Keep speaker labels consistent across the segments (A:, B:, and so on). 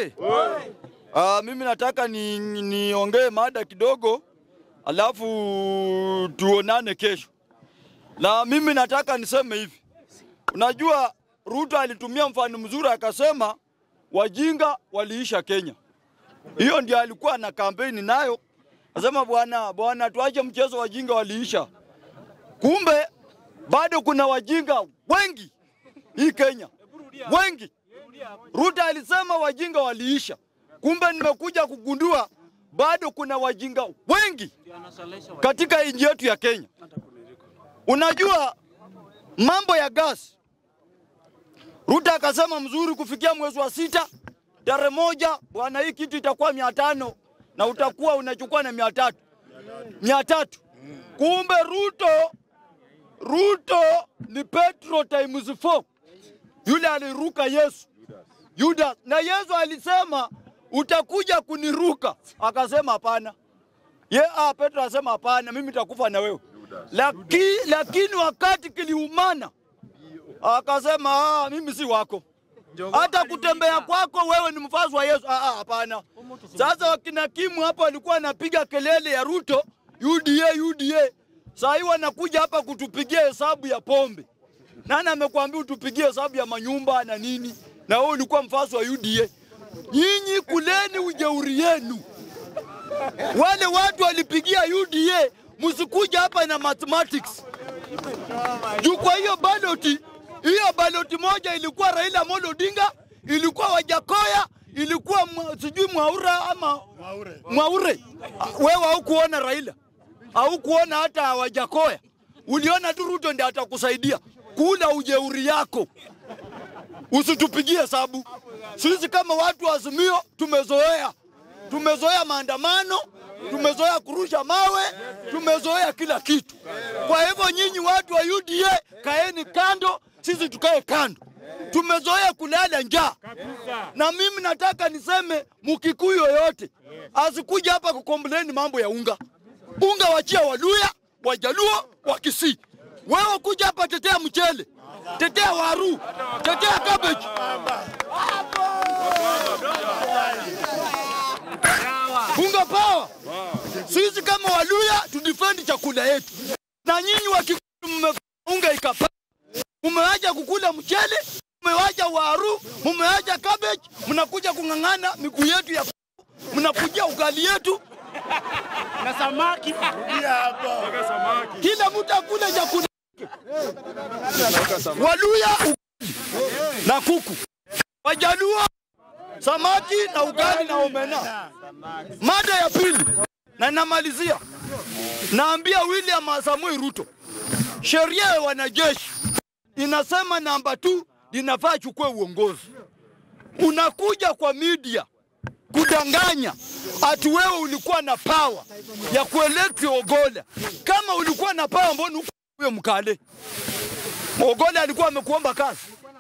A: oye! Ah, mimi nataka ni niongee mada kidogo, alafu tuonane kesho. Na mimi nataka niseme hivi, unajua Ruto alitumia mfano mzuri akasema wajinga waliisha Kenya. Hiyo ndio alikuwa na kampeni nayo, asema bwana bwana, tuache mchezo, wajinga waliisha. Kumbe bado kuna wajinga wengi hii Kenya, wengi. Ruto alisema wajinga waliisha, kumbe nimekuja kugundua bado kuna wajinga wengi katika nchi yetu ya Kenya. Unajua mambo ya gas, Ruto akasema mzuri, kufikia mwezi wa sita tarehe moja, bwana, hii kitu itakuwa mia tano na utakuwa unachukua na mia tatu mia tatu. Kumbe Ruto Ruto ni Petro times 4 yule aliruka Yesu Yuda, na Yesu alisema utakuja kuniruka, akasema hapana. Ye, ah, Petro asema hapana, mimi nitakufa na wewe. Laki, lakini wakati kiliumana akasema ah, mimi si wako hata kutembea kwako wewe ni mfasi wa Yesu. Ah, ah, hapana. Sasa wakina Kimu hapo walikuwa wanapiga kelele ya Ruto UDA UDA, saa hii wanakuja hapa kutupigia hesabu ya pombe. Nani amekwambia utupigie hesabu ya manyumba na nini? Na wewe ulikuwa mfasi wa UDA. Nyinyi kuleni ujeuri yenu. Wale watu walipigia UDA, msikuja hapa na mathematics juu. Kwa hiyo baloti hiyo baloti moja ilikuwa Raila Amolo Odinga, ilikuwa Wajakoya, ilikuwa mwa, sijui Mwaura ama Mwaure. Ah, Wewe haukuona Raila, haukuona hata Wajakoya, uliona tu Ruto ndiye atakusaidia kula ujeuri yako. Usitupigie hesabu. Sisi kama watu wa Azimio tumezoea, tumezoea maandamano, tumezoea kurusha mawe, tumezoea kila kitu. Kwa hivyo nyinyi watu wa UDA kaeni kando, sisi tukae kando. Tumezoea kulala njaa, na mimi nataka niseme Mkikuyu yoyote asikuja hapa kukomplaini mambo ya unga. Unga wachia Waluya, Wajaluo, Wakisii. Wewe kuja hapa tetea mchele, tetea waru, tetea cabbage. Unga power. Sisi kama Waluya tudefend chakula yetu, na nyinyi Wakikuyu mmeunga ikapa, mmewacha kukula mchele, mmewacha waru, mmewacha cabbage, mnakuja kung'ang'ana miguu yetu ya mnakujia ugali yetu,
B: na samaki
A: kila mtu akule chakula Waluya ugali na kuku, Wajaluo samaki na ugali na omena. Mada ya pili, na namalizia, naambia William Samoei Ruto, sheria ya wanajeshi inasema namba tu linafaa chukue uongozi. Unakuja kwa media kudanganya ati wewe ulikuwa na pawa ya kuelekti Ogola. Kama ulikuwa na pawa, mbona huyo mkale Ogola alikuwa amekuomba kazi?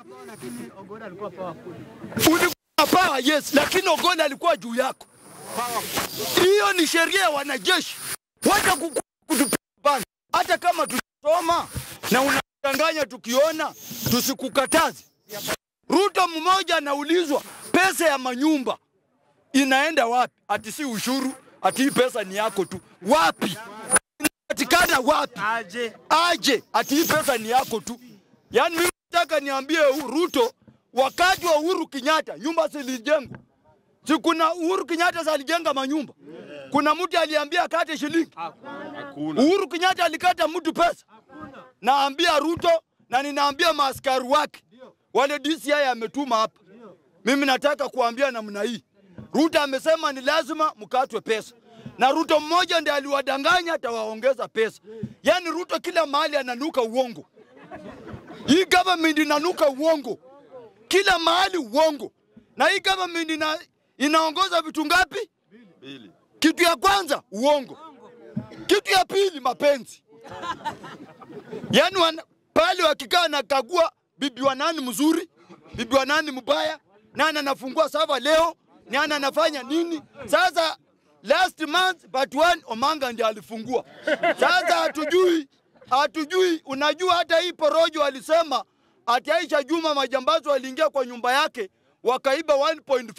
A: Ulikuwa na pawa, yes, lakini Ogola alikuwa juu yako. Hiyo ni sheria ya wanajeshi, wacha kutupanga. Hata kama tusoma na unadanganya, tukiona tusikukataze. Ruto mmoja anaulizwa pesa ya manyumba inaenda wapi? Ati si ushuru, ati hii pesa ni yako tu. Wapi inapatikana wapi?
B: aje
A: Aje ati hii pesa ni yako tu. Yaani mimi nataka niambie Ruto, wakati wa Uhuru Kenyatta nyumba zilijengwa, si kuna Uhuru Kenyatta alijenga manyumba? Kuna mtu aliambia akate shilingi? Uhuru Kenyatta alikata mtu pesa? Naambia Ruto na ninaambia maaskari wake wale DCI ametuma hapa. Mimi nataka kuambia namna hii, Ruto amesema ni lazima mkatwe pesa, na Ruto mmoja ndiye aliwadanganya atawaongeza pesa. Yaani Ruto kila mahali ananuka uongo. Hii government inanuka uongo kila mahali, uongo. Na hii government ina, inaongoza vitu ngapi? Kitu ya kwanza uongo, kitu ya pili mapenzi. Yaani wana- pale wakikaa nakagua bibi wa nani mzuri, bibi wa nani mbaya, nani anafungua sava leo, nani anafanya nini. Sasa last month but one Omanga ndiye alifungua. Sasa hatujui hatujui. Unajua hata hii porojo alisema ati Aisha Juma majambazi waliingia kwa nyumba yake wakaiba 1.5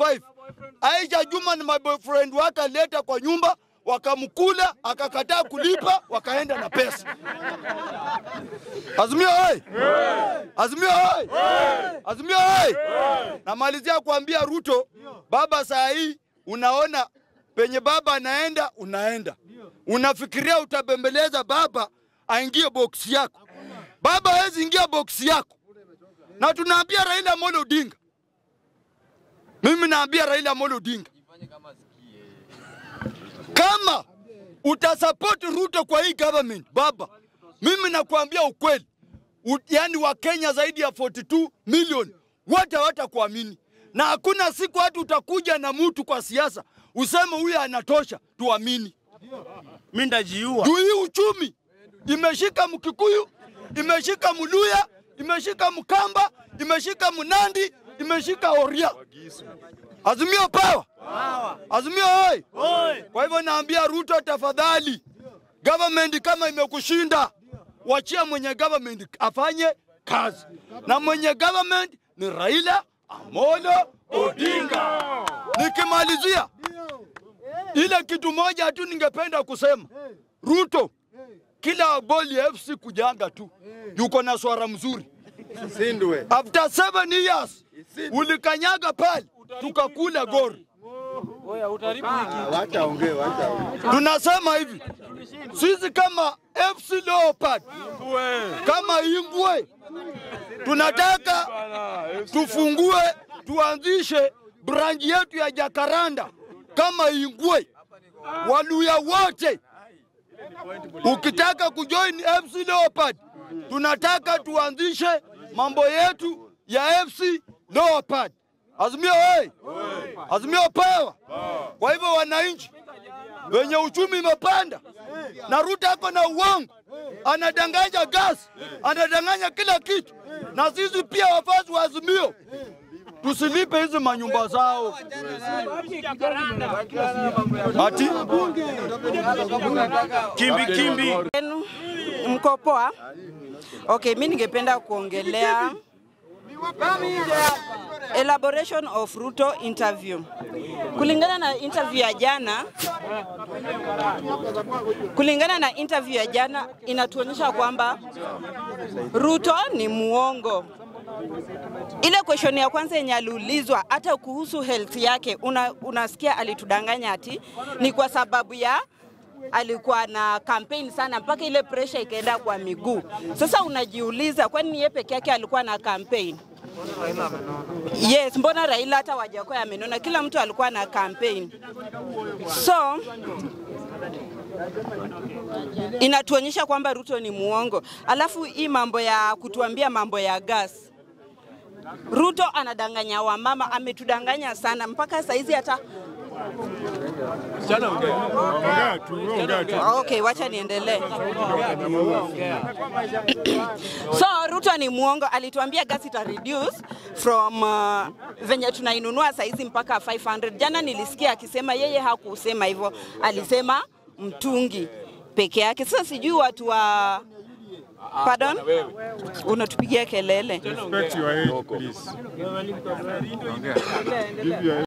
A: Aisha Juma na maboyfriend wake alileta kwa nyumba, wakamkula, akakataa kulipa, wakaenda na pesa. Azimio oi! Azimio oi! Azimio oi! Namalizia kuambia Ruto, baba, saa hii unaona penye baba anaenda, unaenda unafikiria utabembeleza baba aingie boksi yako. Baba hawezi ingia boksi yako, na tunaambia Raila Amolo Odinga, mimi naambia Raila Amolo Odinga, kama utasupport Ruto kwa hii government baba, mimi nakuambia ukweli, U, yani Wakenya zaidi ya 42 milioni wote hawatakuamini, na hakuna siku hata utakuja na mtu kwa siasa useme huyu anatosha tuamini.
B: Mimi ndajiua.
A: Juu hii uchumi imeshika Mkikuyu, imeshika Mluya, imeshika Mkamba, imeshika Mnandi, imeshika Oria. Azimio pawa, Azimio oi!
B: Oi.
A: Kwa hivyo naambia Ruto, tafadhali, government kama imekushinda, wachia mwenye government afanye kazi, na mwenye government ni Raila Amolo Odinga. Nikimalizia ile kitu moja tu ningependa kusema, Ruto, kila boli ya FC kujanga tu, yuko na swara mzuri.
C: Sindwe.
A: After seven years ulikanyaga pale tukakula gori.
C: Wacha ongee, wacha ongee.
A: Tunasema hivi sisi kama FC Leopard, kama Ingwe, tunataka tufungue, tuanzishe branch yetu ya Jakaranda kama Ingwe. Waluya wote ukitaka kujoin FC Leopard, tunataka tuanzishe mambo yetu ya FC Leopard. Azimio oi! Azimio pawa! Kwa hivyo wananchi wenye uchumi imepanda na Ruto ako na uongo, anadanganya gas, anadanganya kila kitu, na sisi pia wafasi wa Azimio tusilipe hizi manyumba zao ati
B: Kimbi kimbi.
D: Yenu, Mko poa? Okay, mi ningependa kuongelea elaboration of Ruto interview. Kulingana na interview ya jana, kulingana na interview ya jana inatuonyesha kwamba Ruto ni muongo. Ile question ya kwanza yenye aliulizwa hata kuhusu health yake, una, unasikia alitudanganya ati ni kwa sababu ya alikuwa na campaign sana mpaka ile pressure ikaenda kwa miguu. Sasa unajiuliza kwani yeye peke yake alikuwa na campaign? Yes, mbona Raila hata Wajakoya amenona, kila mtu alikuwa na campaign. So inatuonyesha kwamba Ruto ni muongo. Alafu hii mambo ya kutuambia mambo ya gas Ruto anadanganya wamama, ametudanganya sana mpaka saizi hata Okay, wacha niendelee. so Ruto ni muongo, alituambia gas ita reduce from uh, venye tunainunua saizi mpaka 500. Jana nilisikia akisema yeye hakusema hivyo, alisema mtungi peke yake. Sasa sijui watu wa Pardon? Unatupigia kelele.
E: Respect your age, please. Give your